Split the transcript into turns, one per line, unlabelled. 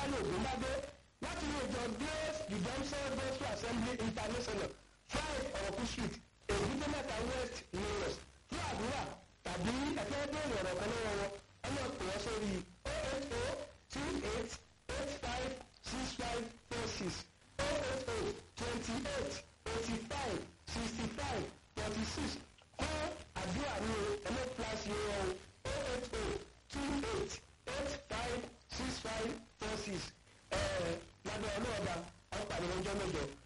baálé ògúnbádé láti ilé ìjọ grace redemption gospel assembly international five ọ̀rọ̀kú street èbúté mẹ́ta west lagos fún àdúrà tàbí ẹ̀fẹ́ bẹ́ẹ̀rẹ̀ ọ̀rọ̀ kan lọ́wọ́ wọn ọmọ pè wọ́n sórí oh eight oh two eight eight five six five four six oh eight oh twenty eight eighty five sixty five forty six fún àdúrà ní ẹ̀mọ́ plus yóò oh eight oh two eight eight five six five four six lábẹ́ ọlọ́ọ̀dà ọ̀pàdé ọjọ́ mẹ́jọ